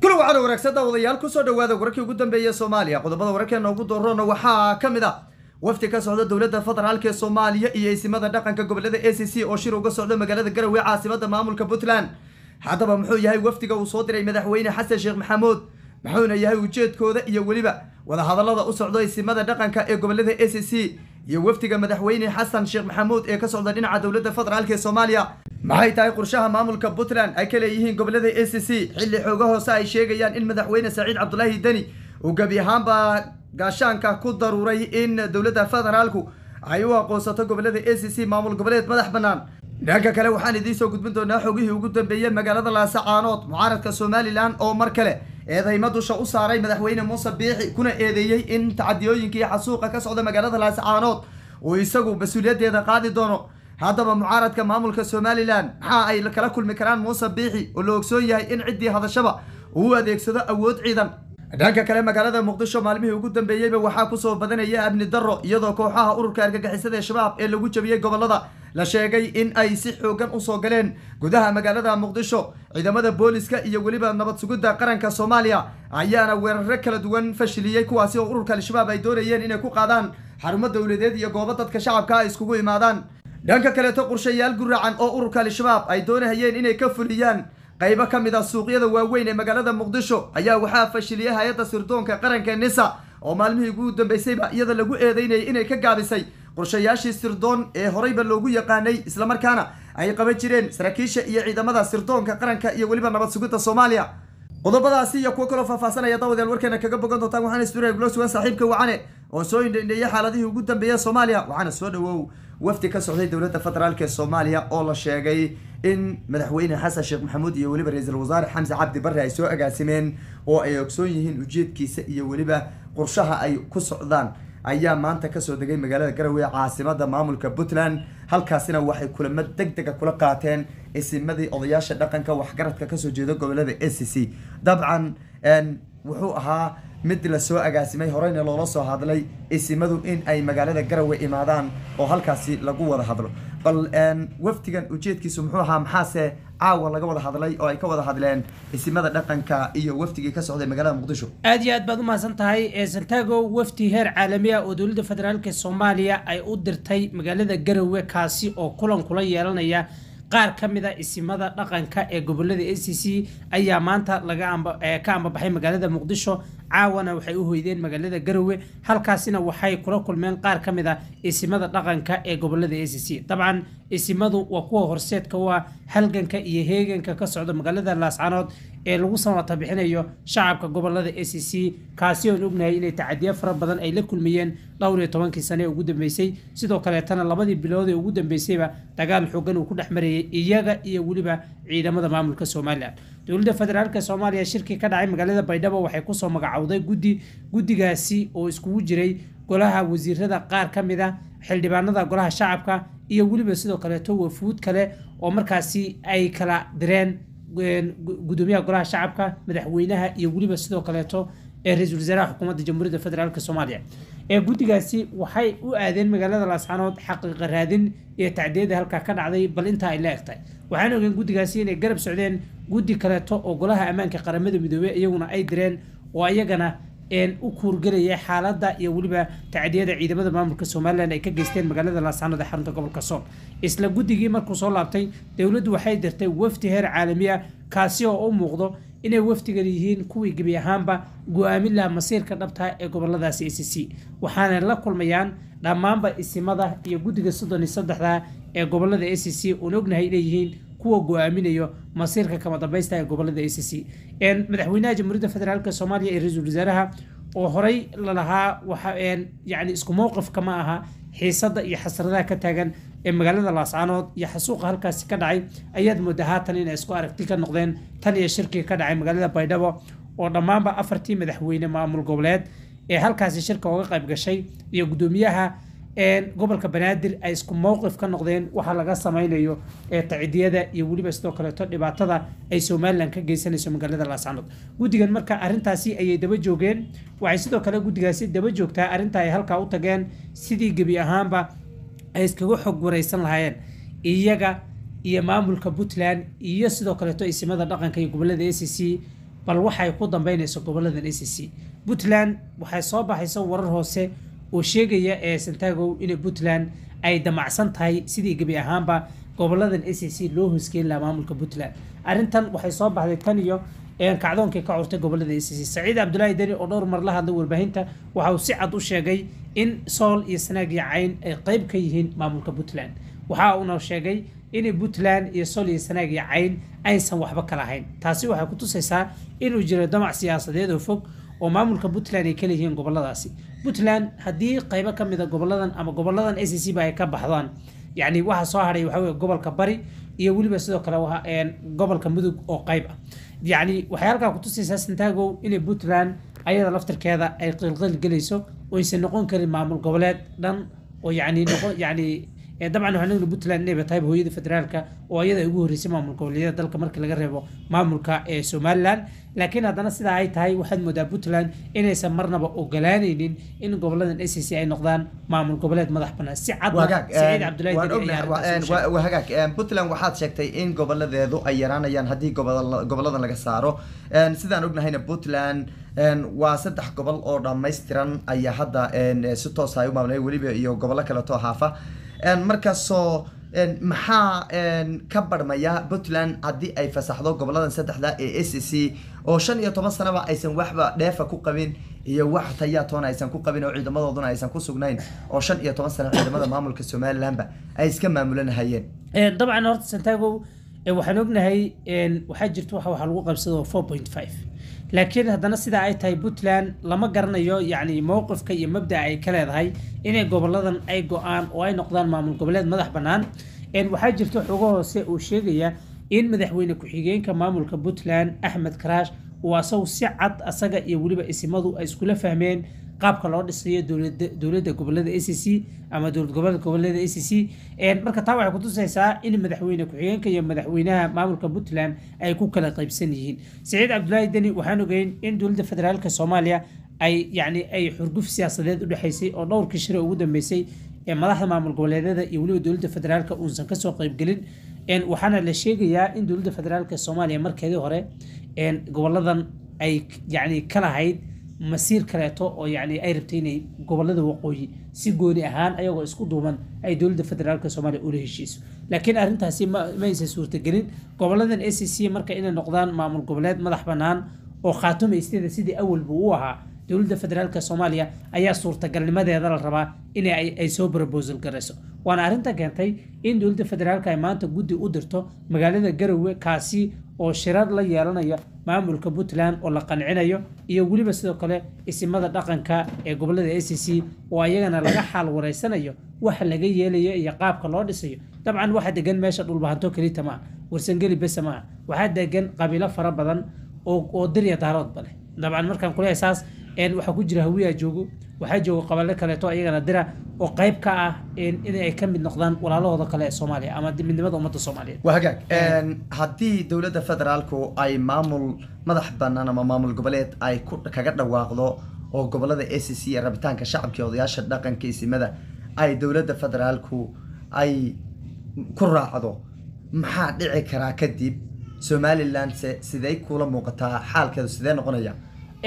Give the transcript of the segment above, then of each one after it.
kula waxaana wanaagsan daawadayaal kusoo dhawaada wararkii ugu dambeeya soomaaliya qodobada wararkeena ugu doorona waxaa ka mid ah wafdi ka socda dowladda federaalk ee soomaaliya iyo isimada dhaqanka gobolada a c c oo shir uga socda magaalada garowe caasimada maamulka puntland haddaba muxuu yahay wafdiga uu soo diray madaxweyne xasan sheekh maxamuud muxuuna yahay ujeedkooda iyo weliba wadahadalada u socdo isimada dhaqanka ee gobolada a c c iyo wafdiga madaxweyne xasan sheekh maxamuud ee ka socda dhinaca dowladda federaalk ee soomaaliya maxay tahay qorshaha maamulka puntland ay ka leeyihiin gobolada a c c xilli xooga hoose ay sheegayaan in madaxweyne saciid cabdulaahi deni uu gebi ahaanba gaashaanka ku daruuray in dowladda federaalku ay u aqoonsato gobolada a c c maamul goboleed madax bannaan dhanka kale waxaan idiin soo gudbin doonaa xogihii ugu dambeeyey magaalada laasacaanood mucaaradka somalilan oo mar kale eedeymo dusha u saaray madaxweyne muuse biixi kuna eedeeyey in tacadiyooyinkii xasuuqa ka socda magaalada laasacaanood uu isagu mas-uuliyaddeeda qaadi doono haddaba mucaaradka maamulka somalilan maxaa ay kala kulmi karaan muuse biixi oo la ogsoon yahay in ciddii hadashaba uu u adeegsado awood ciidan dhanka kale magaalada muqdisho maalmihii ugu dambeeyeyba waxaa kusoo badanaya amni darro iyadoo kooxaha ururka argagixisada ee shabaab ee lagu jabiyey gobolada la sheegay in ay si xoogan usoo galeen gudaha magaalada muqdisho ciidamada booliska iyo weliba nabad sugidda qaranka soomaaliya ayaana weeraro kala duwan fashiliyey kuwaasi oo ururka al-shabaab ay doonayeen inay ku qaadaan xarumo dowladeed iyo goobo dadka shacabka ay iskugu imaadaan dhanka kaleeto qorshayaal guracan oo ururka al-shabaab ay doonahayeen inay ka fuliyaan qaybo ka mid ah suuqyada waaweyn ee magaalada muqdisho ayaa waxaa fashiliyay hay-adda sirdoonka qaranka nisa oo maalmihii ugu dambeysayba iyada lagu eedeynayay inay ka gaabisay qorshayaashii sirdoon ee horeyba loogu yaqaanay islamarkaana ay qaban jireen saraakiisha iyo ciidamada sirdoonka qaranka iyo weliba nabad sugidda soomaaliya qodobadaasi iyo kuwo kaloo faahfaasanaya daawadayaal warkeena kaga bogan doontaan waxaana isduray gula sugan saaxiibka wacane oo soo indhendheeyay xaaladihii ugu dambeeya soomaaliya waxaana soo dhawow wafdi ka socday dowladda federaalk ee soomaaliya oo la sheegay in madaxweyne xasan sheekh maxamuud iyo weliba ra-iisul wasaare xamse cabdi barre ay soo agaasimeen oo ay ogsoon yihiin ujeedkiisa iyo weliba qorshaha ay ku socdaan ayaa maanta kasoo degay magaalada garowe caasimada maamulka puntland halkaasina waxay kulamo deg dega kula qaateen isimadii odayaasha dhaqanka waxgaradka kasoo jeeda gobolada a c c dabcan wuxuu ahaa mid lasoo agaasimay horeyna loola soo hadlay isimadu in ay magaalada garowe imaadaan oo halkaasi lagu wada hadlo bal wafdigan ujeedkiisu muxuu ahaa maxaase caawa laga wada hadlay oo ay ka wada hadleen isimada dhaqanka iyo wafdigii ka socday magaalada muqdisho aad iyo aad baad u mahadsan tahay ee santago wafdi heer caalami ah oo dowladda federaalk soomaaliya ay u dirtay magaalada garowe kaasi oo kulan kula yeelanaya qaar ka mid a isimada dhaqanka ee gobolada a c c ayaa maanta laga ka ambabaxay magaalada muqdisho caawana waxay u hoydeen magaalada garowe halkaasina waxay kula kulmeen qaar ka mid a isimada dhaqanka ee gobolada a c c dabcan isimadu waa kuwa horseedka u ah halganka iyo heeganka ka socda magaalada laascanood ee lagu samata bixinayo shacabka gobolada a c c kaasi oon ognahay inay tacadiyo fara badan ay la kulmayeen dhowr iyo tobankii sane ee ugu dambeysay sidoo kaleetana labadii bilood ee ugu dambeysayba dagaal xoogan uu ku dhex marayay iyaga iyo weliba ciidamada maamulka somalilan dowladda federaalk soomaaliya shirkii ka dhacay magaalada baydhabo waxay kusoo magacowday guddi guddigaasi oo iskugu jiray golaha wasiirada qaar ka mid a xildhibaanada golaha shacabka iyo weliba sidoo kaleeto wafuud kale oo markaasi ay kala direen gudoomiyaha golaha shacabka madaxweynaha iyo weliba sidoo kaleeto ee ra-iisul wasaaraha xukuumadda jamhuuriyadda federaalk soomaaliya ee guddigaasi waxay u aadeen magaalada laascanood xaqiiqa raadin iyo tacdiyada halkaa ka dhacday bal intaa ay la egtahay waxaan ogeen guddigaasi inay garab socdeen guddi kaleeto oo golaha ammaanka qaramada midoobey iyaguna ay direen oo ayagana u kuurgelaya xaaladda iyo weliba tacdiyada ciidamada maamulka somalilan ay ka geysteen magaalada laascanood ee xarunta gobolka sool isla guddigii markuu soo laabtay dowladdu waxay dirtay wafdi heer caalami ah kaasi oo u muuqdo inay wafdigan yihiin kuwii gebi ahaanba go-aamin laha masiirka dhabta ee goboladaasi a c c waxaana la kulmayaan dhammaanba isimada iyo guddiga soddon iyo saddexda ee gobolada a c c oon ognahay inay yihiin kuwa go-aaminayo masiirka kama dambaysta ee gobolada a c c madaxweynaha jamhuuriyadda federaalk soomaaliya iyo ra-iisul wasaaraha oo horey lalahaa waxa yani isku mowqifka ma aha xiisadda iyo xasradaha ka taagan ee magaalada laascaanood iyo xasuuqa halkaasi ka dhacay ayaad moodaa haatan inay isku aragti ka noqdeen tan iyo shirkii ka dhacay magaalada baydhabo oo dhammaanba afartii madaxweyne maamul goboleed ee halkaasi shirka uga qayb gashay iyo guddoomiyaha gobolka banaadir ay isku mowqif ka noqdeen waxa laga samaynayo ee tacidiyada iyo weliba sidoo kaleeto dhibaatada ay somalilan ka geysanayso magaalada laascanood guddigan marka arrintaasi ayay daba joogeen waxay sidoo kale guddigaasi daba joogtaa arrinta ay halkaa u tageen sidii gebi ahaanba ay iskaga xog wareysan lahaayeen iyaga iyo maamulka puntland iyo sidoo kaleeto isimada dhaqanka iyo gobolada a c c bal waxay ku dambeynayso goboladan a c c puntland waxay soo baxaysa warar hoose oo sheegaya ee santagow in puntland ay damacsan tahay sidii gebi ahaanba goboladan a c c loo hosgeyn lahaa maamulka puntland arrintan waxay soo baxday tan iyo kacdoonkii ka curtay gobolada a c c saciid cabdulaahi deni oo dhowr mar la hadlay warbaahinta waxa uu si cad u sheegay in sool iyo sanaag iyo cayn ay qeyb ka yihiin maamulka puntland waxa uuna sheegay in puntland iyo sool iyo sanaag iyo cayn aysan waxba ka lahayn taasi waxay ku tusaysaa inuu jiro damac siyaasadeed oo fog oo maamulka puntland ay ka leeyihiin goboladaasi puntland haddii qaybo ka mid a goboladan ama goboladan a c c ba ay ka baxdaan yacni waxa soo hadhay waxa weye gobolka bari iyo weliba sidoo kale gobolka mudug oo qayb ah yacni waxay halkaa ku tusaysaa santagow inay puntland ayada laftirkeeda ay qilqil gelayso oo aysan noqon karin maamul goboleed dhan oo yacni noqon yacni dabcan waxaan ognahay puntland inayba tahay hooyada federaalka oo ayada ay ugu horreysay maamul goboleedyada dalka marka laga reebo maamulka ee somaliland laakiin haddana sidaa ay tahay waxaad moodaa puntland inaysan marnaba ogolaanaynin in goboladan a c c ay noqdaan maamul goboleed madax bannaan si cadna saciid cabdulaahi waa hagaag puntland waxaad sheegtay in goboladeedu ay yaraanayaan haddii goboladan laga saaro sidaan ognahayna puntland waa saddex gobol oo dhammaystiran ayaa hadda si toos ay u maamulay weliba iyo gobollo kaleeto haafa markaasoo maxaa ka barmaya puntland haddii ay fasaxdo goboladan saddexda ee a c c oo shan iyo toban sanaba aysan waxba dheefa ku qabin iyo wax tayaatoona aysan ku qabin oo ciidamadooduna aysan ku sugnayn oo shan iyo toban sano ciidamada maamulka somalilandba ay iska maamulanahayeen dabcan horta santagow waxaan ognahay waxaa jirta waxa waxa lagu qabsado four point five laakiin haddana sidaa ay tahay puntland lama garanayo yacni mowqifka iyo mabda ay ka leedahay inay goboladan ay go-aan oo ay noqdaan maamul goboleed madax bannaan waxaa jirta xogo hoose uu sheegaya in madaxweyne ku-xigeenka maamulka puntland axmed karaash uu asagu si cad asaga iyo weliba isimadu ay iskula fahmeen qaabka loo dhisayo dowladda gobolada a c c ama dowlad goboleed gobolada a c c marka taa waxay kutusaysaa in madaxweyne ku-xigeenka iyo madaxweynaha maamulka puntland ay ku kala qaybsan yihiin saciid cabdulaahi deni waxaan ogeyn in dowladda federaalka soomaaliya ay yacni ay xurguf siyaasadeed u dhexaysay oo dhowrkii shire ugu dambeysay ee madaxda maamul goboleedyada iyo weliba dowladda federaalka uusan kasoo qaybgelin waxaana la sheegayaa in dowladda federaalka soomaaliya markeedii hore goboladan ay yacni ka lahayd masiir kaleeto oo yacni ay rabtay inay gobolada waqooyi si gooni ahaan ayagoo isku duuban ay dowladda federaalka soomaaliya ula heshiiso laakiin arrintaasi ma ma aysan suurtagelin goboladan a c c marka inay noqdaan maamul goboleed madax bannaan oo khaatumaysteeda sidii awalba u ahaa dowladda federaalka soomaaliya ayaa suurtagalnimadeeda la rabaa in ay soo brobosal garayso waana arrinta keentay in dowladda federaalka ay maanta guddi u dirto magaalada garowe kaasi oo shirar la yeelanaya maamulka puntland oo la qancinayo iyo weliba sidoo kale isimada dhaqanka ee gobolada a c c oo ayagana laga xaal wareysanayo waxa laga yeelayo iyo qaabka loo dhisayo dabcan waxa degan meesha dhulbahanto kelita maaha warsangeli besa maaha waxaa degan qabiilo fara badan oo dirya daaroodba leh dabcan markaan kuleeyahay saas waxaa ku jira hawiyaa joogo waxaa jooga qabaalo kaleeto ayagana dira oo qayb ka ah in ay ka mid noqdaan walaalahooda kale ee soomaaliya ama midnimada ummadda soomaaliyeed waa hagaag haddii dowladda federaalku ay maamul madax bannaan ama maamul goboleed ay ku kaga dhawaaqdo oo gobolada a c c ee rabitaanka shacabka iyo odayaasha dhaqanka isimada ay dowladda federaalku ay ku raacdo maxaa dhici karaa kadib somaliland se sidey kula muuqataa xaalkeedu sidee noqonaya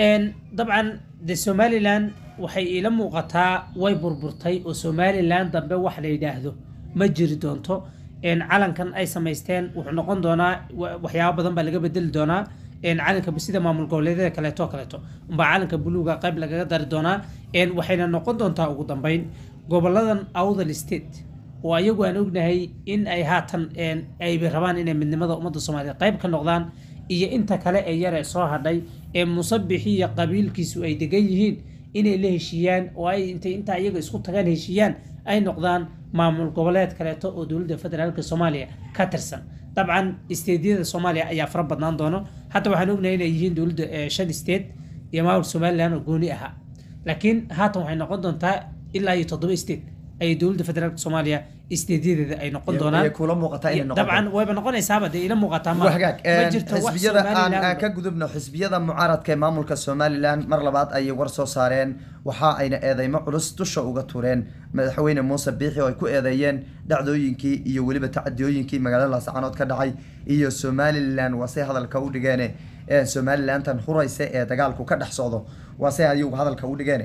dabcan de somalilan waxay iila muuqataa way burburtay oo somalilan dambe wax la yidhaahdo ma jiri doonto calankan ay samaysteen wuxuu noqon doonaa waxyaabo badan baa laga bedeli doonaa calanka sida maamul goboleedyada kaleeto kaleeto umbaa calanka buluuga qayb lagaga dari doonaa waxayna noqon doontaa ugu dambeyn goboladan awdal state oo ayagu aan ognahay in ay haatan ay rabaan inay midnimada ummadda soomaaliyeed qayb ka noqdaan iyo inta kale ee yare soo hadhay ee musabixi iyo qabiilkiisu ay degan yihiin inay la heshiiyaan oo ay intay intaa iyaga isku tagaan heshiiyaan ay noqdaan maamul goboleed kaleeto oo dowladda federaalka soomaaliya ka tirsan dabcan isteedyada soomaaliya ayaa fara badnaan doono hadda waxaan ognahay inay yihiin dowladda shan state iyo maamul somaliland oo gooni ahaa laakiin haatan waxay noqon doontaa ilaa iyo toddoba state ayay dowladda federaalka soomaaliya isteedyadeeda ay noqon doonaan kula muuqataa inay noqoto dabcan wayba noqonaysaaba dee ila muuqataa ma waa hagaag ma jirto wax xisbiyada aan aan somaliland ka gudubno xisbiyada mucaaradka ee maamulka somaliland mar labaad ayay war soo saareen waxa ayna eedeymo culus dusha uga tureen madaxweyne muuse biixi oo ay ku eedeeyeen dhacdooyinkii iyo weliba tacadiyooyinkii magaalada laascaanood ka dhacay iyo somaliland waa say hadalka u dhigeen somalilantan huraysa ee dagaalku ka dhex socdo waa se ayagu hadalka u dhigeen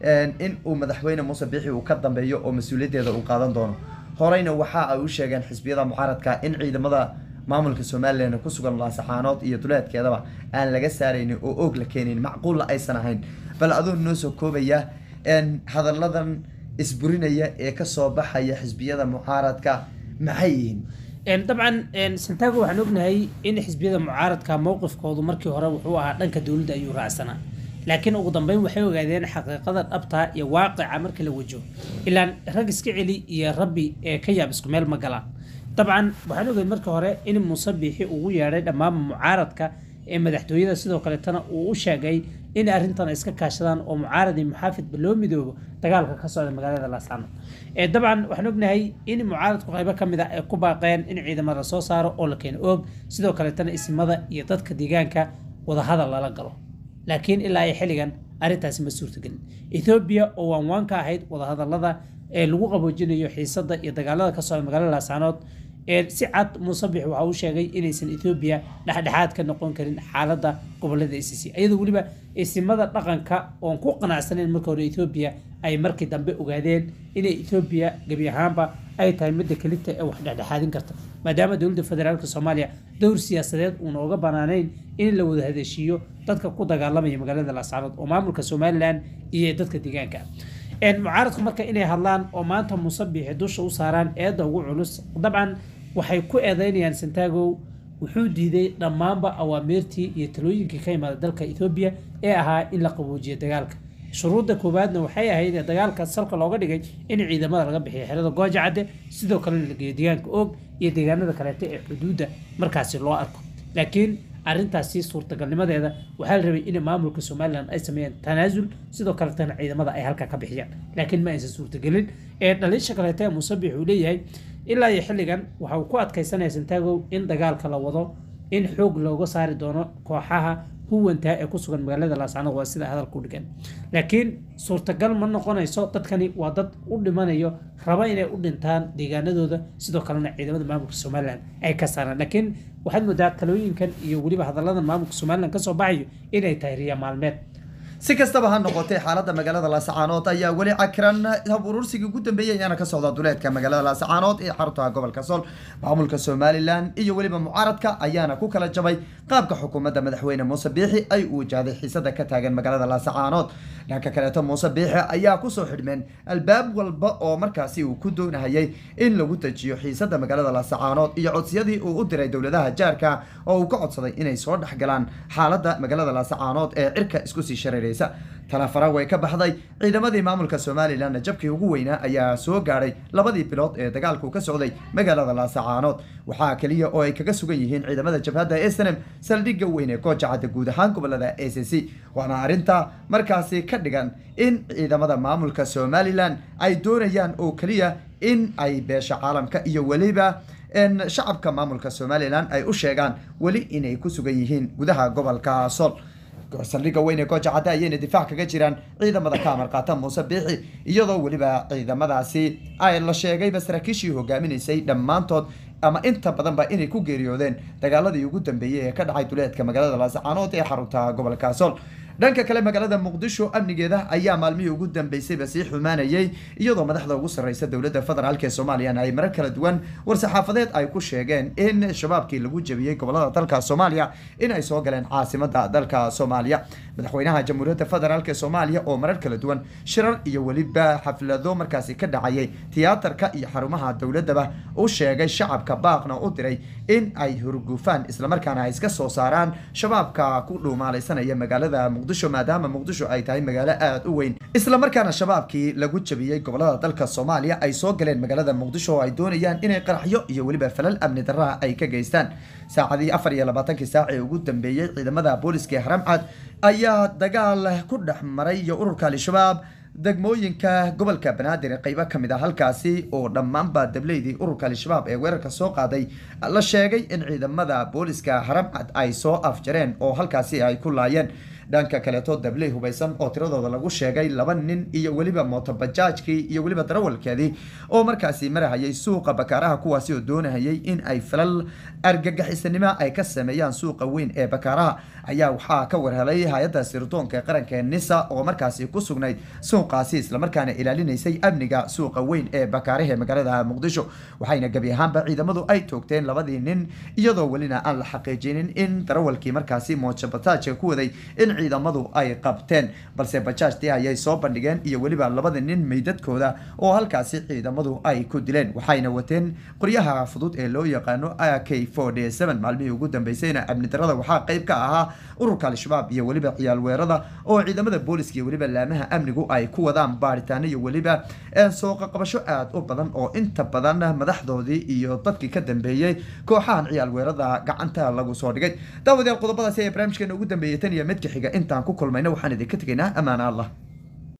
in uu madaxweyne muuse biixi uu ka dambeeyo oo mas-uuliyaddeeda uu qaadan doono horeyna waxa ay u sheegeen xisbiyada mucaaradka in ciidamada maamulka somalilan ku sugan laasaxaanood iyo duleedkeedaba aan laga saaraynin oo oog la keenin macquulla aysan ahayn bal aduu noo soo koobaya hadalladan isburinaya ee kasoo baxaya xisbiyada mucaaradka maxay yihiin dabcan santago waxaan ognahay in xisbiyada mucaaradka mowqifkoodu markii hore wuxuu ahaa dhanka dowladda ayuu raacsanaa laakiin ugu dambeyn waxay ogaadeen xaqiiqada dhabta iyo waaqica marka la wajaho ilaan rag iska celi iyo rabbi ee ka yaab isku meel ma galaan dabcan waxaan ogahay markii hore in muuse biixi ugu yeedhay dhammaan mucaaradka ee madaxtooyada sidoo kaleetana uu u sheegay in arrintan ay iska kaashadaan oo mucaarad iyo muxaafidba loo midoobo dagaalka ka socda magaalada laascaanood dabcan waxaan ognahay in mucaaradku qaybo ka mid a ay ku baaqeen in ciidamada la soo saaro oo la keeno oog sidoo kaleetana isimada iyo dadka deegaanka wadahadal lala galo laakiin ilaa ay xilligan arrintaasi ma suurtagelin ethoobiya oo waanwaan ka ahayd wadahadalada ee lagu qaboojinayo xiisada iyo dagaalada ka socda magaalada laascaanood si cad muuse bix waxa uu sheegay inaysan ethoobiya dhexdhexaad ka noqon karin xaaladda gobolada a c c iyadoo weliba isimada dhaqanka oon ku qanacsanayn marka hore ethoobiya ay markii dambe ogaadeen inay ethoobiya gebi ahaanba ay tahay midda kelita ee wax dhexdhexaadin karta maadaama dowladda federaalk soomaaliya dowr siyaasadeed uuna uga banaanayn in la wada hadeshiiyo dadka ku dagaalamaya magaalada laascaanood oo maamulka somalilan iyo dadka deegaanka mucaaradku marka inay hadlaan oo maanta muuse biixi dusha u saaraan eedda ugu culus dabcan waxay ku eedeynayaan santagow wuxuu diiday dhammaanba awaamiirtii iyo talooyinkii ka imaada dalka ethoobiya ee ahaa in la qaboojiyo dagaalka shuruudda koowaadna waxay ahayd ee dagaalka salka looga dhigay in ciidamada laga bixiyo xerada gooja cadde sidoo kalena la geeyo deegaanka oog iyo deegaanada kaleete ee xuduudda markaasi loo arko laakiin arrintaasi suurtagalnimadeeda waxaa la rabay in maamulka somalilan ay sameeyaan tanaasul sidoo kaletana ciidamada ay halkaa ka bixiyaan laakiin ma aysan suurtagelin ee dhaliisha kaleete ee musabix uu leeyahay ilaa iyo xilligan waxa uu ku adkaysanaya santagow in dagaalka la wado in xoog looga saari doono kooxaha huwantaa ee ku sugan magaalada laascaanood waa sida hadalka u dhigan laakiin suurtagal ma noqonayso dadkani waa dad u dhimanayo raba inay u dhintaan deegaanadooda sidoo kalena ciidamada maamulka somalilan ay ka saaraan laakiin waxaad moodaa talooyinkan iyo weliba hadalladan maamulka somalilan kasoo baxayo inay tahay riya maalmeed si kastaba ha noqotay xaaladda magaalada laasacaanood ayaa weli cakiran hab urursigii ugu dambeeyey ayaana ka socda duleedka magaalada laasacaanood ee xarunta gobolka sool maamulka somalilan iyo weliba mucaaradka ayaana ku kala jabay qaabka xukuumadda madaxweyne muuse biixi ay u wajahday xiisada ka taagan magaalada laasacaanood dhanka kaleeto muuse biixi ayaa kusoo xidhmeen albaab walba oo markaasi uu ku doonahayay in lagu dejiyo xiisada magaalada laasacaanood iyo codsiyadii uu u diray dowladaha jaarka oo uu ka codsaday inay soo dhexgalaan xaaladda magaalada laasacaanood ee cirka isku sii shareeraysa talafara way ka baxday ciidamadii maamulka somalilanna jabkii ugu weynaa ayaa soo gaadhay labadii bilood ee dagaalku ka socday magaalada laasacaanood waxaa keliya oo ay kaga sugan yihiin ciidamada jabhadda snm saldhigga weyn ee goojacadda guud ahaan gobolada a c c waana arrinta markaasi ka dhigan in ciidamada maamulka somalilan ay doonayaan oo keliya in ay beesha caalamka iyo weliba shacabka maamulka somalilan ay u sheegaan weli inay ku sugan yihiin gudaha gobolka sol saldhigga weyn ee gooja cadde ayayna difaac kaga jiraan ciidamada ka amar qaata muuse biixi iyadoo weliba ciidamadaasi ay la sheegayba saraakiishii hogaaminaysay dhammaantood ama inta badanba inay ku geeriyoodeen dagaaladii ugu dambeeyey ee ka dhacay duleedka magaalada laasacaanood ee xarunta gobolka sool dhanka kale magaalada muqdisho amnigeeda ayaa maalmihii ugu dambeysayba sii xumaanayay iyadoo madaxda ugu sarreysa dowladda federaalk ee soomaaliyana ay marar kala duwan war-saxaafadeed ay ku sheegeen in shabaabkii lagu jebiyey gobolada dalka soomaaliya in ay soo galeen caasimada dalka soomaaliya madaxweynaha jamhuuriyadda federaalk ee soomaaliya oo marar kala duwan shirar iyo weliba xaflado markaasi ka dhacayay tiyaatarka iyo xarumaha dowladaba u sheegay shacabka baaqna u diray in ay hurgufaan islamarkaana ay iska soo saaraan shabaabka ku dhuumaalaysanaya magaalada muqdisho maadaama muqdisho ay tahay magaalo aada u weyn islamarkaana shabaabkii lagu jabiyey gobolada dalka soomaaliya ay soo galeen magaalada muqdisho oo ay doonayaan inay qaraxyo iyo weliba falal amni darraha ay ka geystaan saacadii afar iyo labaatankii saac ee ugu dambeeyey ciidamada booliska ee haramcad ayaa dagaal ku dhex maray iyo ururka al-shabaab degmooyinka gobolka banaadir ee qeybo ka mid ah halkaasi oo dhammaanba dableydii ururka al-shabaab ee weerarka soo qaaday la sheegay in ciidamada booliska haramcad ay soo afjareen oo halkaasi ay ku laayeen dhanka kaleeto dabley hubaysan oo tiradooda lagu sheegay laba nin iyo weliba mootobajaajkii iyo weliba darawalkeedii oo markaasi marahayay suuqa bakaaraha kuwaasi oo doonahayay in ay falal argagixisanimo ay ka sameeyaan suuqa weyn ee bakaaraha ayaa waxaa ka warhelay hay-adda sirdoonka ee qaranka nisa oo markaasi ku sugnayd suuqaasi islamarkaana ilaalinaysay amniga suuqa weyn ee bakaaraha ee magaalada muqdisho waxayna gebi ahaanba ciidamadu ay toogteen labadii nin iyadoo welina aan la xaqiijinin in darawalkii markaasi moojo bataajka ku waday in ciidamadu ay qabteen balse bajaajtii ayay soo bandhigeen iyo weliba labada nin meydadkooda oo halkaasi ciidamadu ay ku dileen waxayna wateen qoryaha fudud ee loo yaqaano a k maalmihii ugu dambeysayna amni darada waxaa qayb ka ahaa ururka al-shabaab iyo weliba ciyaal weerada oo ciidamada booliska iyo weliba laamaha amnigu ay ku wadaan baaritaano iyo weliba sooqa qabasho aada u badan oo inta badan madaxdoodii iyo dadkii ka dambeeyey kooxahan ciyaal weerada gacanta lagu soo dhigay daawadayaal qodobadaasi ee barnaamijkeena ugu dambeeyay tan iyo midka xiga intaan ku kulmayna waxaan idinka tegaynaa ammaana allah